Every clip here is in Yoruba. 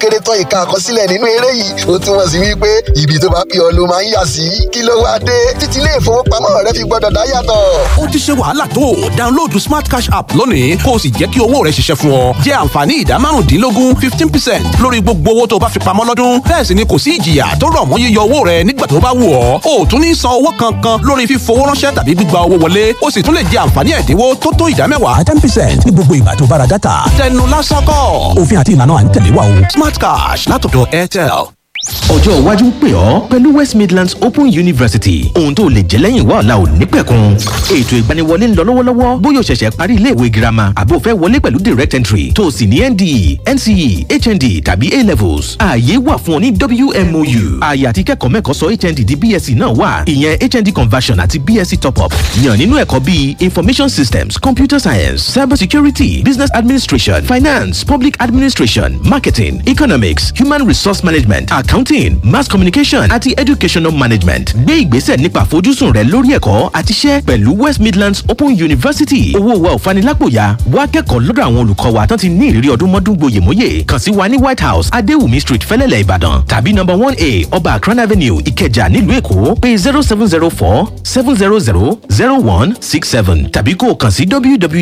kéré tán ìka àkọsílẹ̀ nínú eré yìí ó túmọ̀ sí wípé ibi tó bá pè ọ́ ló máa ń yà sí kí ló wá dé títí ilé ìfowópamọ́ rẹ fi gbọ́dọ̀ dá yàtọ̀. ó ti ṣe wàhálà tó download smart cash app lónìí kó o sì jẹ́ kí owó rẹ ṣiṣẹ́ fún ọ jẹ́ àǹfààní ìdá márùndínlógún fifteen percent lórí gbogbo owó tó bá fi pamọ́ lọ́dún bẹ́ẹ̀ sì ni kò sí ìjìyà tó rọ̀ mọ́ yíyọ owó rẹ nígbà tó bá wù ọ́ o ò tún ní san owó kankan lórí fífowó ránṣẹ́ tàbí gbígba owó wọlé o sì tún lè jẹ àǹfààní ẹ̀dínwó tó tó ìdá mẹ́wàá ten percent ní gbogbo ìgbà tó bá ra dátà tẹnu lásán kọ́ òfin àti ìlànà à ń tẹ̀lé wa o smart cash látọ̀dọ̀ airtel ọjọ́ iwájú ń pè ọ́ pẹ̀lú west midlands open university ohun tó lè jẹ́ lẹ́yìn wá ọ̀la ò ní pẹ̀kun ètò ìgbaniwọlé ń lọ lọ́wọ́lọ́wọ́ bóyá o ṣẹ̀ṣẹ̀ parí iléèwé girama àbó fẹ́ wọlé pẹ̀lú direct entry tó o sì ní nde nce hnd tàbí a levels ààyè wà fún ọ ní wmou ààyè àti kẹ́kọ̀ọ́ mẹ́kọ̀ọ́ sọ hnd di bsc náà wà ìyẹn hnd conversion àti bsc top up yàn nínú ẹ̀kọ́ bíi information systems computer science cyber security business administration finance public administration marketing economics human resource management accounting mass communication àti educational management gbé ìgbésẹ̀ nípa àfojúsùn rẹ lórí ẹ̀kọ́ àti iṣẹ́ pẹ̀lú west midlands open university owó wa ò fanilápòyà wá kẹ́kọ̀ọ́ lọ́dọ̀ àwọn olùkọ́ wa tán ti ní ìrírí ọdún mọ́dún gboyèmóyè kàn sí wa ní white house adéwùmí street fẹ́lẹ́lẹ̀ ìbàdàn tàbí number one a ọba akran avenue ìkẹjà nílùú èkó pé zero seven zero four seven zero zero zero one six seven tàbí kó o kàn sí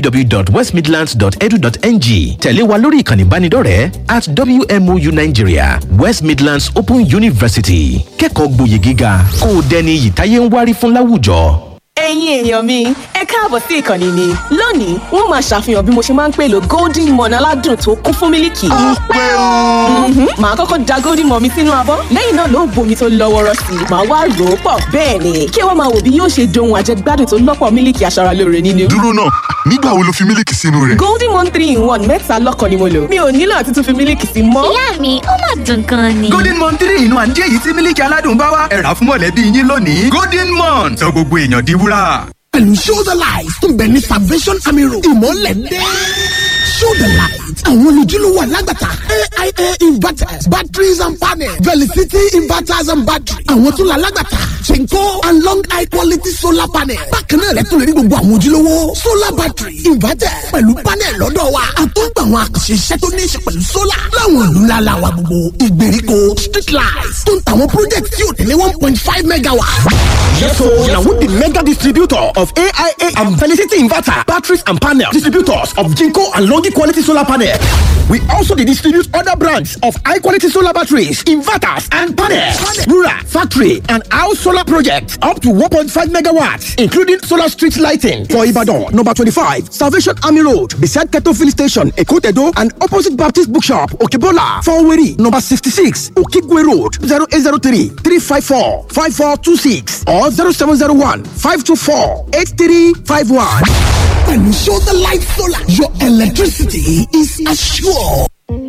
www.westmidlands.edu.ng tẹ̀lé wa lórí ìkànnì ìbánidọ́rẹ̀ẹ́ at wmou nigeria west midlands open university kẹ́kọ̀ọ́ gboyè gíga kó o dẹni iyì táyé ń wárí fún láwùjọ. ẹ̀yin èèyàn mi ẹ káàbọ̀ sí ìkànnì mi lónìí wọ́n máa ṣàfihàn bí mo ṣe máa ń pèlò golden morn aládùn tó kún fún mílìkì. ó pé o. màá kọ́kọ́ da golden morn mi sínú abọ́ lẹ́yìn náà ló bomi tó lọ́ wọ́rọ́ sí i màá wá rò ó pọ̀ bẹ́ẹ̀ ni kí wọ́n máa wò bí yóò ṣe dohun àjẹgbádùn tó lọ́pọ̀ mílìkì aṣaralóore nínú. dúró náà nígbà wo lo fi mílìkì sínú rẹ̀. golden morn three in one mẹ́ta lọ́kàn ni mo lò mi ò nílò àti tún fi mílìkì sí mọ́. ìyá mi ó mà dùn gan ni. golden mon three inú àǹjẹ́ yìí tí mílíkì aládùn bá wá ẹ̀rà fún mọ̀lẹ́bí yín lónìí golden mon sọ gbogbo èèyàn di wúrà. pẹ̀lú show the light tó ń bẹ ní salvation army road ìmọ̀lẹ̀ dé. show the light àwọn olùdílówó alágbàtà aia inverters batteries and panels velicity inverters and batteries àwọn tó la alágbàtà chenko and long high quality solar panel bákan náà lẹ́tọ̀ lè rí gbogbo àwọn ojúlówó solar battery inverter pẹ̀lú panel lọ́dọ̀ wa àtúgbà àwọn àkànṣe iṣẹ́ tó ní í ṣe pẹ̀lú solar láwọn ìlú ńlá la wa gbogbo ìgbèríko street lights tó ń tàwọn project tí ò tẹ̀lé one point five megawatt. Yes, so now with the mega distributor of AIA and Felicity Inverter, batteries and panels, distributors of Jinko and Longi quality solar panel. We also dey distribute other brands of high quality solar batteries, inverters, and panels. Rural, factory, and house solar projects up to 1.5 megawatts, including solar street lighting for Ibadan, number 25, Salvation Army Road, beside Keto Filling Station, Ekotedo, and opposite Baptist Bookshop, Okebola, Faweri, number 66, Okigwe Road, 0803 354 5426 or 0701 524 8351. pẹ̀lú show the light solar your electricity is assured.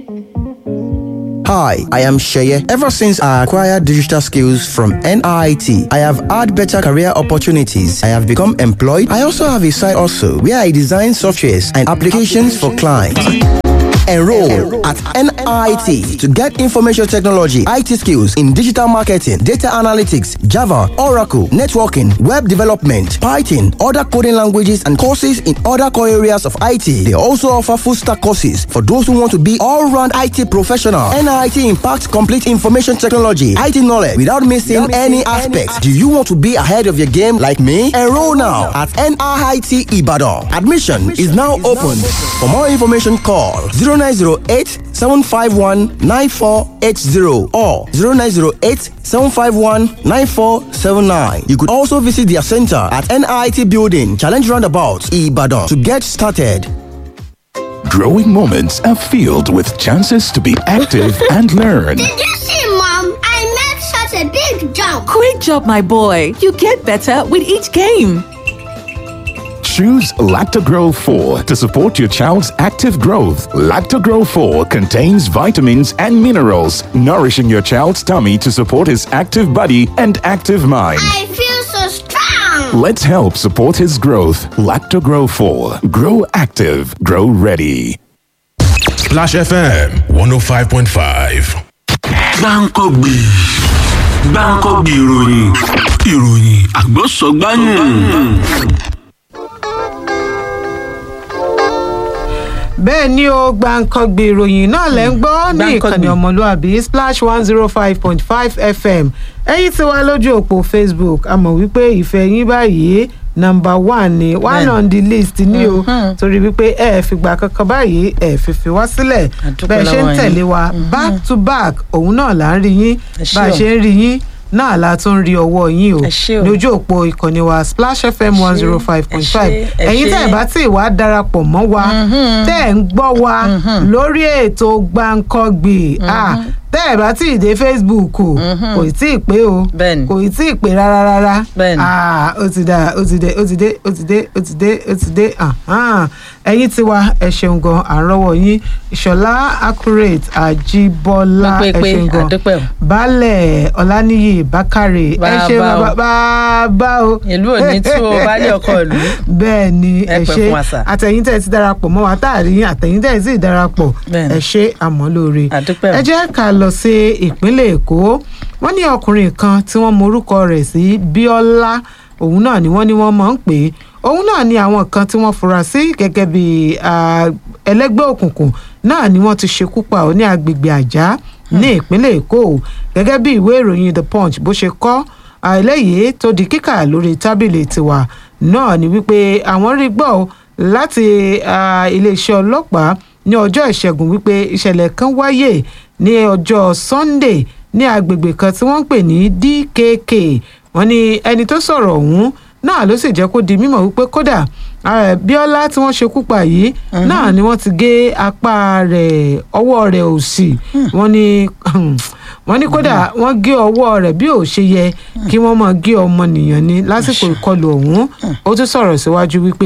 Hi, I am Sheye. Ever since I acquired digital skills from NIT, I have had better career opportunities. I have become employed. I also have a side also where I design softwares and applications for clients. Enroll at NIT to get information technology, IT skills in digital marketing, data analytics, Java, Oracle, networking, web development, Python, other coding languages, and courses in other core areas of IT. They also offer full stack courses for those who want to be all round IT professional. NIT impacts complete information technology, IT knowledge without missing any aspects. Do you want to be ahead of your game like me? Enroll now at NIT Ibadan. Admission is now open. For more information, call 0908 751 9480 or 0908 751 9479. You could also visit their center at NIT Building, Challenge Roundabout, Ibadan to get started. Growing moments are filled with chances to be active and learn. Did you see, Mom? I made such a big jump. Great job, my boy. You get better with each game. Choose Lactogro 4 to support your child's active growth. Lactogro 4 contains vitamins and minerals, nourishing your child's tummy to support his active body and active mind. I feel so strong. Let's help support his growth. Lactogro 4. Grow active. Grow ready. Splash FM 105.5. gbáǹkọ́gbì gbáǹkọ́gbì ìròyìn ìròyìn àgbọ̀sọ̀gbáyìn. bẹ́ẹ̀ ni o gbàǹkangbè ìròyìn náà lẹ́ ń gbọ́ ní ìkànnì ọmọlúàbí splash one zero five point five fm ẹ̀yin tí wá lójú òpó facebook a mọ̀ wípé ìfẹ́ yín báyìí number one ni one Bẹ́ẹ̀ni. on the list ni o torí wípé ẹ ẹ fìgbà kankan báyìí ẹ fìfì wá sílẹ̀ bẹ́ẹ̀ ṣe ń lọ́wọ́ yín. tẹ̀lé wa back to back òun náà là ń rí yín ṣé bá a o. ṣe ń rí yín náà la tún rí ọwọ́ yín o lójú òpó ìkànnì wa splash fm one zero five point five ẹ ṣé, ẹ ẹ̀yin tẹ́ ẹ̀ ṣé. bá tí ì wá darapọ̀ mọ́ wa tẹ́ ẹ̀ ń gbọ́ wa lórí ètò gbàǹkangbè ah, tẹ́ ẹ̀ bá tí ì dé facebook o kò tí ì pé o kò tí ì pé rárá rárá Ah, ó ti dá ó ti dé ó ti dé ó ti dé ó ti dé ó ti dé ahán. ẹ̀yin tí wa ẹ ṣeun gan à ń rọ́wọ́ yín ìṣọ̀lá accurate àjíbọ́lá ẹ pépé ṣeun gan àdúpẹ́ o. baálẹ̀ ọláníyì bákàrè ẹ ṣe Bàbá o. bàbá o. ìlú ò ní tú o baálé ọkọ ìlú. bẹ́ẹ̀ ni Ẹ ẹ pẹ́ ṣe fún wa sà. àtẹ̀yìn tẹ̀ ti darapọ̀ mọ́ wa táàrí yín àtẹ̀yìn tẹ̀ sì darapọ̀ ẹ ṣe àmọ́ lóore. ẹ jẹ́ ká lọ sí ìpínlẹ̀ èkó wọ́n ní ọkùnrin kan tí wọ́n morúkọ rẹ̀ sí bíọ́lá òun náà ni wọ́n ní wọ́n máa ń pè é òun náà ni àwọn kan tí wọ́n fura sí gẹ́gẹ́ bí ah, ẹlẹ́gbẹ́ òkùnkùn náà ni wọ́n ti ṣekú pa ọ́ ní agbègbè àjá ní ìpínlẹ̀ èkó gẹ́gẹ́ bí ìwé ìròyìn the punch bó ṣe kọ́ eléyìí tó di kíkà lórí tábìlì tiwa náà ni wípé àwọn rí gbọ́ ọ láti ah, iléeṣẹ́ ọlọ́pàá ní ọjọ́ ìṣẹ́gun wípé ìṣẹ̀lẹ̀ kan wáyé ní ọjọ́ sunday ní agbègbè kan tí wọ́n ń pè ní dkk wọ́n ní ẹni tó sọ̀rọ̀ ọ̀hún náà ló sì jẹ́ kó di mímọ̀ wípé kódà ah, bíọ́lá tí wọ́n ṣekú pa yìí náà ni wọ́n ti gé apá rẹ̀ ọwọ́ rẹ̀ òsì wọ́n ní wọ́n ní kódà wọ́n gé ọwọ́ rẹ̀ bí ò ṣe yẹ kí wọ́n máa gé ọmọnìyàn ní lásìkò ìkọlù ọ̀hún ó tún sọ̀rọ̀ síwájú wípé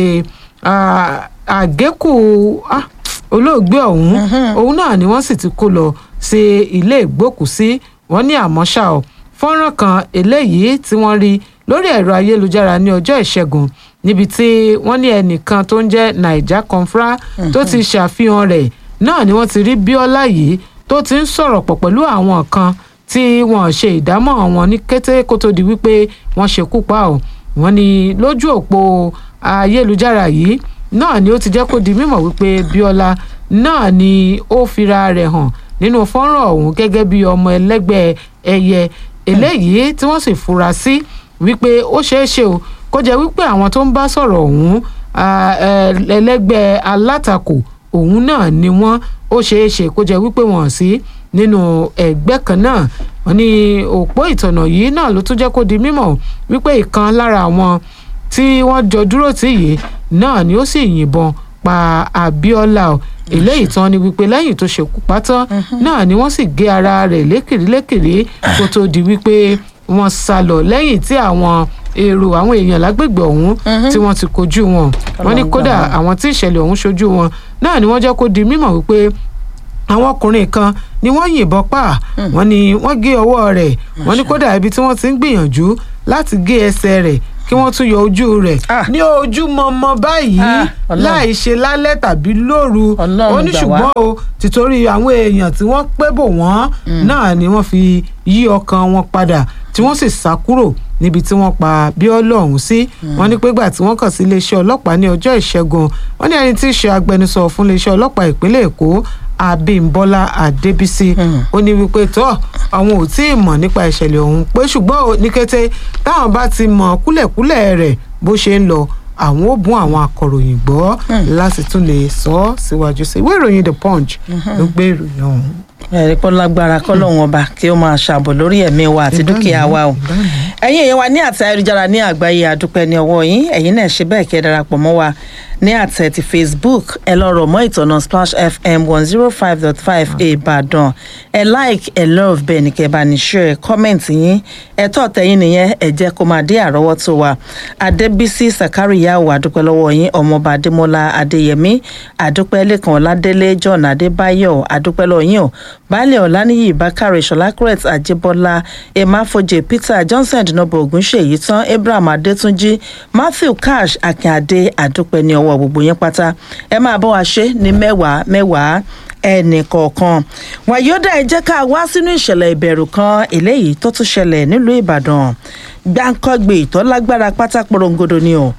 ah, àgékù ah, olóògbé ọ̀hún òun náà ni wọ́n sì ti kó lọ sí ilé ìgbókùsí wọ́n ní àmọ́ ṣá o fọ́nrán kan eléyìí tí wọ́n rí lórí ẹ̀rọ ayélujára ní ọjọ́ ìṣẹ́gun níbi tí wọ́n ní ẹnìkan tó ń jẹ́ naija confra tó ti ṣàfihàn rẹ̀ náà ni wọ́n ti rí bíọ́lá yìí tó ti ń sọ̀rọ̀ pọ̀ pẹ̀lú àwọn kan tí wọ́n ṣe ìdámọ̀ wọn ní kété kó tó di wípé wọ́n ṣekú pa ọ́ wọ́n ní lójú òpó ayélujára yìí náà ni ó ti jẹ́ kó di mímọ̀ wípé bíọ́lá náà ni ó fira rẹ̀ hàn nínú fọ́nrán ọ̀hún gẹ́gẹ́ bí ọmọ ẹlẹ́gbẹ́ ẹyẹ eléyìí tí wọ́n sì fura sí wípé ó ṣeé ṣe o kó jẹ́ wípé àwọn tó ń bá sọ̀rọ̀ ọ̀hún ah, eh, ẹlẹ́gbẹ́ alátakò òun náà ni wọ́n ó ṣeé ṣe kó jẹ́ wípé wọ́n sí nínú ẹgbẹ́ kan náà wọ́n ní òpó ìtọ̀nà yìí náà ló tún jẹ́ kó di mímọ̀ wípé ìkan lára àwọn tí wọ́n jọ dúró tì yìí náà ni ó sì yìnbọn pa abiola o eléyìí tán ni wípé lẹ́yìn tó ṣekú pa tán náà ni wọ́n sì gé ara rẹ̀ lékiri lékiri kó tó di wípé wọ́n sá lọ lẹ́yìn tí àwọn èrò àwọn èèyàn lágbègbè ọ̀hún tí wọ́n ti kojú wọn wọ́n ní kódà àwọn tí ìṣẹ̀lẹ̀ ọ̀hún ṣojú wọn náà ni wọ́n jẹ́ kó di mímọ̀ wípé àwọn ọkùnrin kan ni wọ́n yìnbọn pa wọ́n ní wọ́n gé ọwọ́ rẹ̀ wọ́n ní kódà ibi tí wọ́n ti ń gbìyànjú láti gé ẹsẹ̀ rẹ̀ kí wọ́n tún yọ ojú rẹ̀ ní ojú mọmọ báyìí Ọlọ́run. láì ṣe lálẹ́ tàbí lóru ó ní gbà wá. ṣùgbọ́n o tìtorí àwọn èèyàn tí wọ́n pé bò wọ́n náà ni wọ́n fi yí ọkàn wọn padà tí wọ́n sì sá kúrò níbi tí wọ́n pa bíọ́lá ọ̀hún sí wọ́n ní pé gbà tí wọ́n kàn sí iléeṣẹ́ ọlọ́pàá ní ọjọ́ ìṣẹ́gun wọ́n ní ẹni tí í ṣe agbẹnusọ fún iléeṣẹ́ ọlọ́pàá ìpínlẹ̀ èkó abímbọ́lá adébísí ó ní wípé tó àwọn ò tí ì mọ̀ nípa ìṣẹ̀lẹ̀ ọ̀hún pé ṣùgbọ́n o, ní kété táwọn bá ti mọ̀ kúlẹ̀kúlẹ̀ rẹ̀ bó ṣe ń lọ àwọn ó bún àwọn akọ̀ròyìn gbọ́ láti tún lè sọ ọ́ síwájú sí ìwé ìròyìn the punch ló gbé ìròyìn ọ̀hún. ẹ̀rí pọ́ lágbára kọ́lọ́hún ọba kí ó máa ṣàbò lórí ẹ̀mí wa àti dúkìá wa o ẹ̀yin èèyàn wa ní àtẹ ayélujára ní àgbáyé àdúpẹ́ ní ọwọ́ yín ẹ̀yin náà ṣe bẹ́ẹ̀ kí ẹ darapọ̀ mọ́ wa ní àtẹ ti facebook ẹ lọ rọ̀ mọ́ ìtọ̀nà splash fm one zero five dot five ìbàdàn ẹ like ẹ love bẹ́ẹ̀ ni kẹ́ ẹ bá ní share comment yín ẹ tọ́ tẹ̀yìn nìyẹn ẹ jẹ́ kó máa dé àrọ́wọ́tó wa adébísí sàkárìyàwó àdúpẹ́ lọ́wọ́ yín ọmọọba adémọlá adéyẹmí àdúpẹ́ lẹ́kàn ọládélé john adébáyọ̀ àdúpẹ́ lọ́wọ́ yín o baálé ọ̀lànìyí bákàrẹ̀ ṣọlákùrẹ́t àjẹbọ́lá emáfojè peter johnson dinobo ogunṣèyí tán abraham adétúnjì matthew cash akínadé àdúpẹ́ ní ọwọ́ gbogbo yín pátá ẹ máa bọ́ wa ṣe ní mẹ́wàá mẹ́wàá ẹnì kọ̀ọ̀kan wàyódà ẹ jẹ́ ká wá sínú ìṣẹ̀lẹ̀ ìbẹ̀rù kan eléyìí tó tún ṣẹlẹ̀ nílùú ìbàdàn gbáǹkọ́gbè tó lágbára pátá porongodo ni o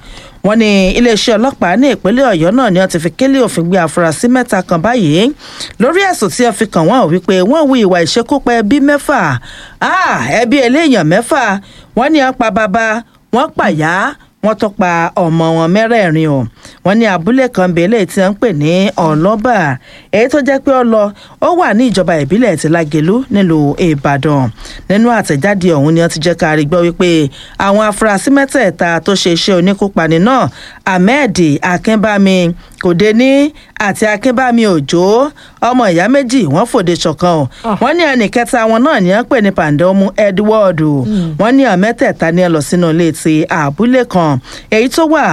wọ́n ní iléeṣẹ́ ọlọ́pàá ní ìpínlẹ̀ ọ̀yọ́ náà ni wọ́n ti fi kélé òfin gbé afurasí mẹ́ta kan báyìí lórí ẹ̀sùn tí wọ́n fi kàn wọ́n wípé wọ́n hu ìwà ìṣekúpa ẹbí mẹ́fà ẹbí eléèyàn mẹ́fà wọ́n ní wọ́n pa bàbá wọ́n pàyà wọ́n tó pa ọmọ wọn mẹ́rẹ̀ẹ̀rin o wọ́n ní abúlé kan bẹ́ẹ̀lẹ̀ tí wọ́n ń pè ní ọlọ́bà èyí tó jẹ́ pé ó lọ ó wà ní ìjọba ìbílẹ̀ ti lágẹ̀lú nílùú ìbàdàn nínú àtẹ̀jáde ọ̀hún ni wọ́n ti jẹ́ ká rí gbọ́ wípé àwọn afurasí mẹ́tẹ̀ẹ̀ta tó ṣe iṣẹ́ oníkópani náà ahmed akínbámi kòdéní àti akínbámi òjò ọmọ ìyá méjì wọ́n fòde ṣọ̀kan o wọ́n ní ẹnì kẹta wọn náà ní wọ́n pè ní pàǹdọ́mù edward wọ́n ní àwọn mẹ́tẹ̀ẹ̀ta ní ẹ lọ sínú ilé ti àbúlé kan èyí tó wà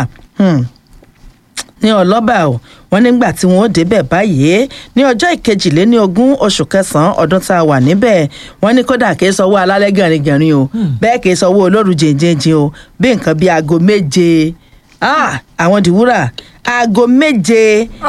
ní ọlọ́bà o wọ́n nígbà tí wọ́n ó débẹ̀ báyìí ní ọjọ́ ìkejìléní ogún oṣù kẹsàn-án ọdún tá a wà níbẹ̀ wọ́n ní kódà kìí sanwó alálẹ́ gẹ̀rìngẹ̀rìn o bẹ́ẹ̀ kìí sanwó olóru jìnjìnjìn o bí nǹkan bíi aago méje àwọn dìwúrà aago méje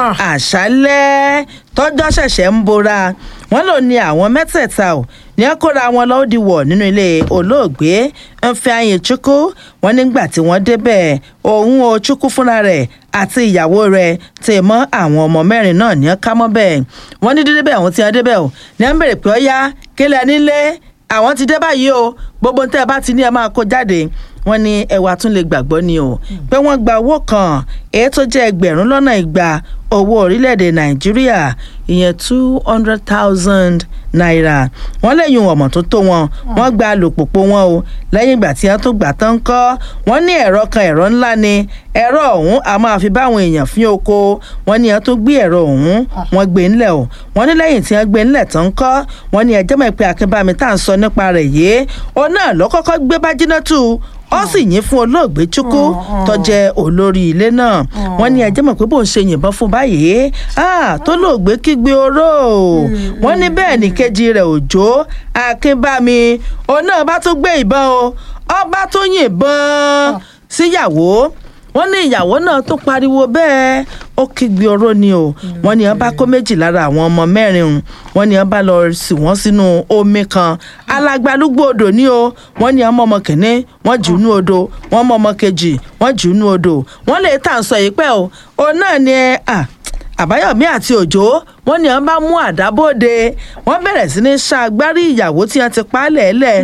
àṣálẹ́ tọ́jọ́ ṣẹ̀ṣẹ̀ ń bora wọ́n lò ní àwọn mẹ́tẹ̀ẹ̀ta ò ní ẹ kóra wọn lọ́wọ́ di wọ̀ nínú ilé olóògbé Ifeanyi Chukwu wọ́n nígbà tí wọ́n débẹ̀ òun o Chukwu fúnra rẹ̀ àti ìyàwó rẹ̀ tè mọ́ àwọn ọmọ mẹ́rin náà ní ẹ ká mọ́ bẹ́ẹ̀ wọ́n ní dídébẹ̀ àwọn tí wọ́n débẹ̀ ò ní ẹ ń bèrè pé ó yá kílẹ̀ nílé àwọn ti dé báyìí o gbogbo tẹ́ ẹ bá ti ní ẹ máa kó jáde wọ́n ní ẹwà tún lè gbàgbọ́ ni o pé wọ́n gba owó kan èyí tó jẹ́ ẹgbẹ̀rún lọ́nà igba owó orílẹ̀-èdè nàìjíríà ìyẹn two hundred thousand naira wọ́n lẹ́yìn ọmọ tó tó wọn wọ́n gba alùpùpù wọn o lẹ́yìn ìgbà tí wọ́n tó gbà tán kọ́ wọ́n ní ẹ̀rọ kan ẹ̀rọ ńlá ni ẹ̀rọ ọ̀hún a máa fi báwọn èèyàn fín oko wọ́n ní wọ́n tó gbé ẹ̀rọ ọ̀hún wọ́n gbé ńlẹ̀ o wọ́n ní lẹ́yìn tí wọ́n gbé ńlẹ̀ tán kọ́ wọ́n ní ẹjẹ́ mọ̀ pé akínbámi tá à ń sọ nípa rẹ̀ yìí ó náà lọ́kọ́kọ́ gbé bájínátù ó sì yìn fún olóògbé chukwu tó jẹ́ olórí ilé náà wọ́n ní ẹjẹ́ mọ̀ pé bó ń ṣe yìnbọn fún báyìí tó lóògbé kígbe oró wọ́n ní bẹ́ẹ̀ ní kejì rẹ̀ òjò akínbámi òun náà bá tún gbé ìbọn o ọba tó yìnbọn síyàwó wọ́n ní ìyàwó náà tó pariwo bẹ́ẹ̀ ó kígbe oró ni o wọ́n ní wọ́n bá kó méjì lára àwọn ọmọ mẹ́rin wọ́n ní wọ́n bá lọ sí wọ́n sínú omi kan alágbálúgbò odò ni o wọ́n ní ọmọ ọmọ kìíní wọ́n jù ú nú odò wọ́n mọ ọmọ kejì wọ́n jù ú nú odò wọ́n lè tà ń sọ yìí pẹ́ o òun náà ni ẹ àbáyọ̀mí àti òjò wọ́n ní wọ́n bá mú àdábòde wọ́n bẹ̀rẹ̀ sí ní ṣàgbárí ìyàwó tí wọ́n ti pa á lẹ̀ẹ́lẹ̀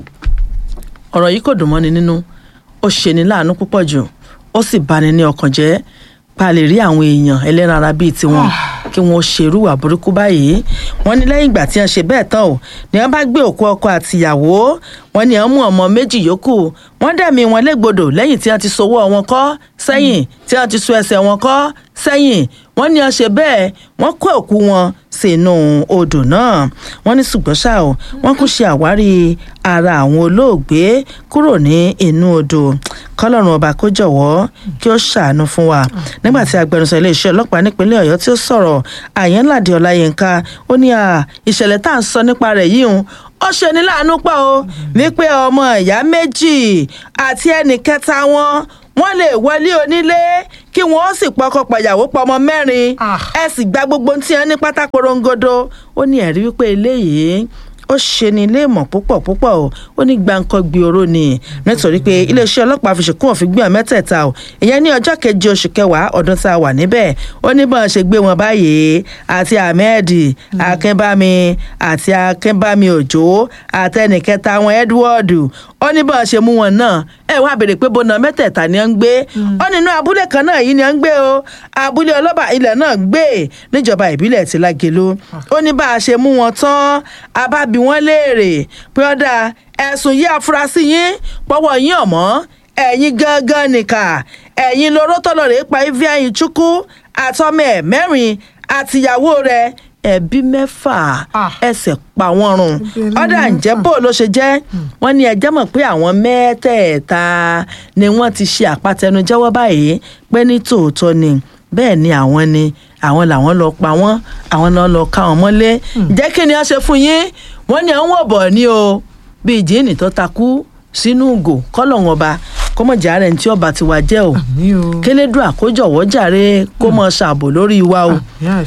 ọ̀rọ̀ yìí kò dùn mọ́ni nínú ó ṣeni láàánú púpọ̀ jù ó sì bani ní ọkàn jẹ́ pa lè rí àwọn èèyàn ẹlẹ́ran ara bíi tiwọn kí wọ́n ṣerú wà burúkú báyìí wọ́n ní lẹ́yìn ìgbà tí wọ́n ṣe bẹ́ẹ̀ tán o ni wọ́n bá gbé òkú ọkọ àtìyàwó wọ́n ní wọ́n mú ọmọ méjì yòókù wọ́n dẹ̀mí wọn légbodò lẹ́yìn tí wọ́n ti sowó wọn kọ́ sẹ́yìn tí wọ́n ti so ẹsẹ̀ wọn kọ́ sẹ́yìn wọ́n ní wọ́n ṣe bẹ́ẹ̀ wọ́n kó òkú wọn sínú odò náà wọ́n ní ṣùgbọ́n ṣá o wọ́n kún ṣe àwárí ara àwọn olóògbé kúrò ní inú odò kọlọ́run ọba kó jọ̀wọ́ kí ó ṣàánú fún wa nígbà tí agbẹnusọ iléeṣẹ́ ọlọ́pàá nípínlẹ̀ ọ̀yọ́ tí ó sọ̀rọ̀ àyẹ́nládé ọláyínká ó ní ìṣẹ̀lẹ̀ tá à ń sọ nípa rẹ̀ yìí ń ó ṣe ní láàánú pọ̀ o wípé ọmọ ìyá méjì àti ẹnì kẹta wọn wọ́n lè wọlé onílé kí wọ́n ó sì pọkọ pàyàwó pọmọ mẹ́rin ẹ sì gba gbogbo tí wọ́n ní pátá porongodo ó ní ẹ̀rí wípé eléyìí ó ṣe ní ilé ìmọ̀ púpọ̀ púpọ̀ o ó ní gbàǹkan gbi oró ni nítorí pé iléeṣẹ́ ọlọ́pàá fi ṣèkún òfin gbé wọn mẹ́tẹ̀ẹ̀ta o ìyẹn ní ọjọ́ keje oṣù kẹwàá ọdún tá a wà níbẹ̀ ó ní bọ́n ṣe gbé wọn báyìí àti ahmed akínbámi àti akínbámi òjò àtẹnìkẹta wọn edward ó ní bọ́n ṣe mú wọn náà ẹ wá béèrè pé bọ́nà mẹ́tẹ̀ẹ̀ta ni wọ́n ń gbé ó nínú abúlé kan náà yìí ni wọ́n ń gbé o abúlé ọlọ́ba ilẹ̀ náà gbé níjọba ìbílẹ̀ ti lágelo ó ní bá a ṣe mú wọn tán abáb bí wọ́n léèrè pé ọ̀dà ẹ̀sùn yí afurasí yín pọ́wọ́ yín ọ̀mọ́ ẹ̀yin gangan nìkà ẹ̀yin lóró tọ́lọ̀ rẹ̀ pa Ifeanyi Chukwu àtọmọ ẹ̀ mẹ́rin àtìyàwó rẹ̀ ẹbí mẹ́fà ẹsẹ̀ pa wọ́n run ọ̀dà ǹjẹ́ bó ló ṣe jẹ́ wọ́n ní ẹjẹ́ mọ̀ pé àwọn mẹ́tẹ̀ẹ̀ta ni wọ́n ti ṣe àpatẹnujẹ́wọ́ báyìí pé ní tòótọ́ ni bẹ́ẹ̀ ni àwọn ni àwọn làwọn lọ pa wọ́n àwọn náà lọ ká wọn mọ́lé jẹ́ kí ni wọ́n ṣe fún yín wọ́n ní àwọn ọ̀bọ̀ ni o bíi jíìnì tó takú sínú ugò kọ́lọ̀wọ́n ọba kọ́mọ̀jà rẹ̀ ní tí ọba ti wá jẹ́ o kélédùn àkójọwọ́ jàre kó mọ̀ ṣàbò lórí wa o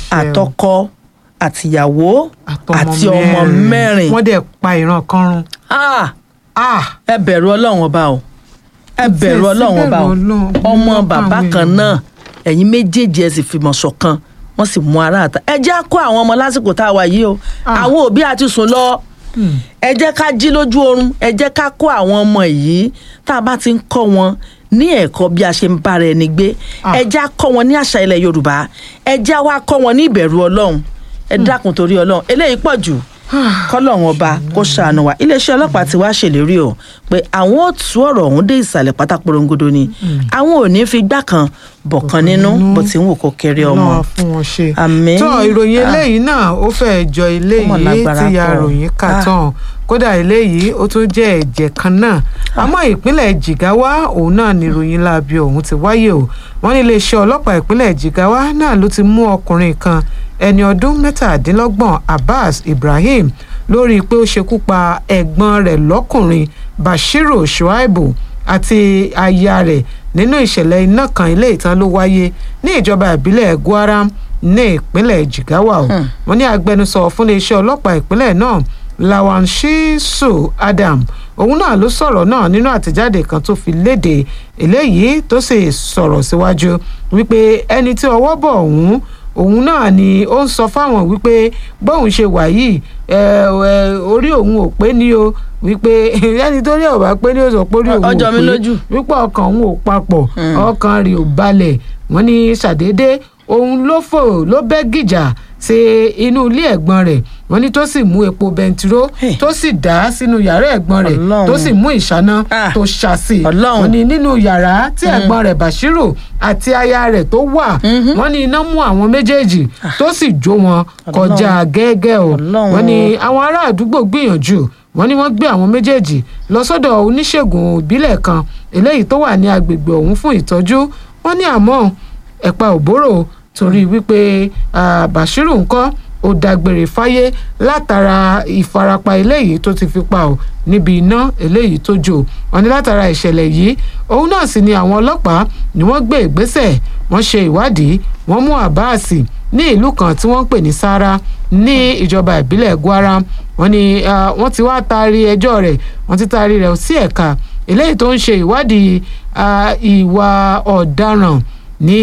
àtọkọ àtìyàwó àti ọmọ mẹ́rin. wọ́n dẹ̀ pa ìran kan run. ẹ bẹ̀rù ọlọ́run ọba o ẹ bẹ̀rù ọlọ́run ọba o ọmọ bàbá kan náà ẹ̀yin méjèèjì ẹ sì fìmọ̀ ṣọ̀kan wọ́n sì mú ara àtà ẹ jẹ́ kó àwọn ọmọ lásìkò tá a wà yìí o àwọn òbí àti sùn lọ ẹ jẹ́ ká jí lójú oorun ẹ jẹ́ ká kó àwọn ọmọ yìí tá a bá ti ń kọ́ wọn ní ẹ̀kọ́ bí a ṣe ń bára ẹni gbé ẹ jẹ́ kọ́ wọn ní àṣà ilẹ̀ yorùbá ẹ jẹ́ wá kọ́ wọn ní ìbẹ̀rù ọlọ́run ẹ dákun torí ọlọ́run eléyìí pọ̀ jù kọ́lọ́run ọba kó ṣàánú wa iléeṣẹ́ ọlọ́pàá ti wá ṣèlérí o pé àwọn ò tú ọ̀rọ̀ ọ̀hún dé ìsàlẹ̀ pátá porongodo ni àwọn ò ní fi gbá kan bọ̀kan nínú bó ti ń wò kó kéré ọmọ. náà fún wọn ṣe. àmín tó ìròyìn eléyìí náà ó fẹ́ẹ́ jọ eléyìí tí ya ròyìn kà tán kódà eléyìí ó tún jẹ́ ẹ̀jẹ̀ kan náà àmọ́ ìpínlẹ̀ jigawa òun náà ni ìròyìn láabi ọ̀hún ti wáyé o wọ́n ní iléeṣẹ́ ọlọ́pàá ìpínlẹ̀ jigawa náà ló ti mú ọkùnrin kan ẹni ọdún mẹ́tàdínlọ́gbọ̀n abbas ibrahim lórí pé ó ṣekú pa ẹ̀gbọ́n rẹ̀ lọ́kùnrin bashiru shuaibu àti aya rẹ̀ nínú ìṣẹ̀lẹ̀ iná kan ilé ìtàn ló wáyé ní ìjọba ìbílẹ̀ gwaram ní ìpínlẹ̀ jigawa o wọ́n ní agbẹnusọ fún iléeṣẹ́ ọlọ́pàá ìpínlẹ̀ náà lawan shisu adam òun náà ló sọ̀rọ̀ náà nínú àtẹ̀jáde kan tó fi léde eléyìí tó sì sọ̀rọ̀ síwájú wípé ẹni tí ọwọ́ bọ̀ ọ̀hún òun náà ni ó ń sọ fáwọn wípé bóun ṣe wà yìí orí òun ò pé ní o wípé ẹni tó rí ọ̀bá pé ní o sọ pé orí òun ò pé wípé ọkàn òun ò papọ̀ ọkàn rẹ̀ ò balẹ̀ wọ́n ní ṣàdédé òun ló fò ló bẹ́ gìjà sí inú ilé ẹ̀gbọ́n rẹ̀ wọ́n ní tó sì mú epo bẹntiró tó sì dá sínú yàrá ẹ̀gbọ́n rẹ̀ tó sì mú ìṣáná tó ṣàṣì wọ́n ní nínú yàrá tí ẹ̀gbọ́n rẹ̀ bashiru àti aya rẹ̀ tó wà wọ́n ní iná mú àwọn méjèèjì tó sì jó wọn kọjá gẹ́gẹ́ o wọ́n ní àwọn ará àdúgbò gbìyànjú wọ́n ní wọ́n gbé àwọn méjèèjì lọ sọ́dọ̀ oníṣègùn ìbílẹ̀ kan eléyìí tó wà ní agbègbè ọ̀hún fún ìtọ́jú wọ́n ní àmọ́ ẹ̀pà òbóró torí wípé bashiru ńkọ́ ó dágbére fáyé látara ìfarapa eléyìí tó ti fi pa ọ́ níbi iná eléyìí tó jò wọ́n ní látara ìṣẹ̀lẹ̀ yìí òun náà sì ni àwọn ọlọ́pàá ni wọ́n gbé ìgbésẹ̀ wọ́n ṣe ìwádìí wọ́n mú àbáàsì ní ìlú kan tí wọ́n ń pè ní sara ní ìjọba ìbílẹ̀ gwara wọ́n ní wọ́n ti wá taari ẹjọ́ rẹ̀ wọ́n ti taari rẹ̀ sí ẹ̀ka eléyìí tó ń ṣe ìwádìí ìwà ọ̀daràn ní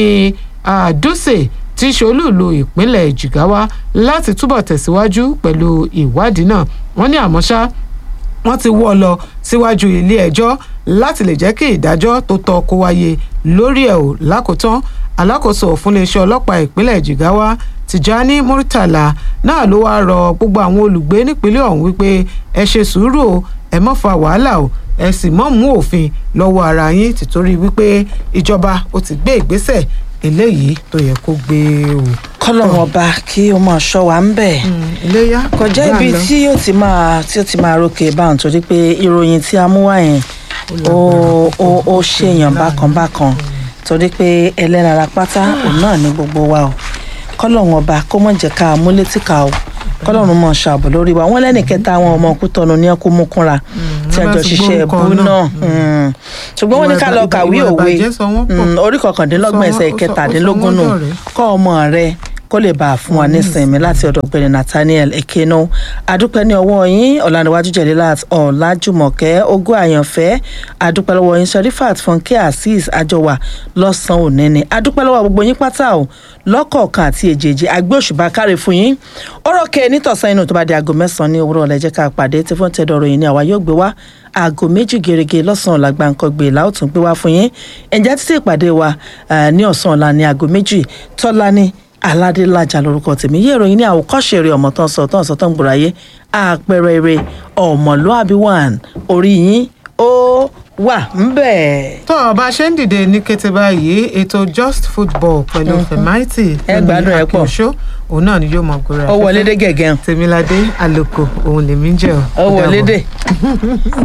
dúsè tí ṣolúùlú ìpínlẹ̀ jigawa láti túbọ̀ tẹ̀síwájú pẹ̀lú ìwádìí náà wọ́n ní àmọ́ ṣá wọ́n ti wọ́ ọ lọ síwájú ilé ẹjọ́ láti lè jẹ́ kí ìdájọ́ tó tọ́ kó wáyé lórí ẹ̀ ò lákòótán alákòóso fún iléeṣẹ́ ọlọ́pàá ìpínlẹ̀ jigawa tìjání murtala náà ló wáá rọ gbogbo àwọn olùgbé nípínlẹ̀ ọ̀hún wípé ẹ ṣe sùúrù o ẹ má fa wàhálà o ẹ sì mọ́ mú òfin lọ́wọ́ ara yín tìtorí wípé ìjọba ó ti gbé ìgbésẹ̀ eléyìí tó yẹ kó gbé o. kọlọ́wọ́n ọba kí ó máa ṣọ́ wa ń bẹ̀. iléyà kọjá ibi tí yóò ti máa tí yóò ti máa rókè báwọn torí pé ìròyìn tí a mú wá yẹn ó ó ó ṣèyàn bákan bákan torí pé ẹlẹ́nara pátá òun náà ní gbogbo wa o kọlọ́wọ́n ọba kó mọ̀ jẹ́ ká mú létí ká o kọlọ́run mọ̀ ṣàbò lórí wa wọ́n lẹ́nì kẹta àwọn ọmọ kútọ́nu ní ẹkú mú kúnra tí àjọ ṣiṣẹ́ ẹ̀bú náà ṣùgbọ́n wọ́n ní ká lọ kàwé òwe orí kọkàndínlọ́gbọ̀n ẹsẹ̀ kẹtàdínlógún nù kọ́ ọmọ rẹ kó lè bá a fún wa nísìnyí láti ọ̀dọ̀ ọ̀gbẹ́ni nathaniel ekeno adúpẹ́ ní ọwọ́ yín ọ̀làǹdíwájú jẹ̀lélàt ọ̀làjùmọ̀kẹ́ ogún àyànfẹ́ adúpẹ́ lọ́wọ́ yín sẹ́rífàt fúnkẹ́ azeez àjọwà lọ́sàn-án òní ni adúpẹ́ lọ́wọ́ gbogbo yín pátá o lọ́kọ̀ọ̀kan àti èjèèjì àgbẹ̀ òṣùbà káre fún yín ọ̀rọ̀ kẹ́ nítọ̀sán inú tó bá di aago mẹ́sàn-án ní òwúrọ̀ ọ̀lẹ́jẹ́ ká pàdé tí fún tẹ́dọ̀rọ̀ yìí ni àwa yóò gbé wá aago méjì gèrègè lọ́sàn-án làgbà nǹkan gbé láòtún gbé wá fún yín ẹ̀jẹ̀ títí ìpàdé wa ní ọ̀sán ọ̀la ní aago méjì tọ́lá ní aládélájà lórúkọ tèmi yé ìròyìn ní àwòkọ́ṣe eré ọmọ tán sọ tán sọ tán gbòòrò ayé àpẹẹrẹ eré ọmọlúàbí one orí yín ó wà ńbẹ. tó o bá ṣe ń dìde ní kété báyìí ètò just football pẹ̀lú fẹ̀máìtì ẹ gbádùn ẹ pọ̀ òun náà ni yóò mọ gbòòrò ó wọlé dé gẹ̀gẹ́. tèmiládé àlòkò òun lèmi jẹ́ ó wọlé dé.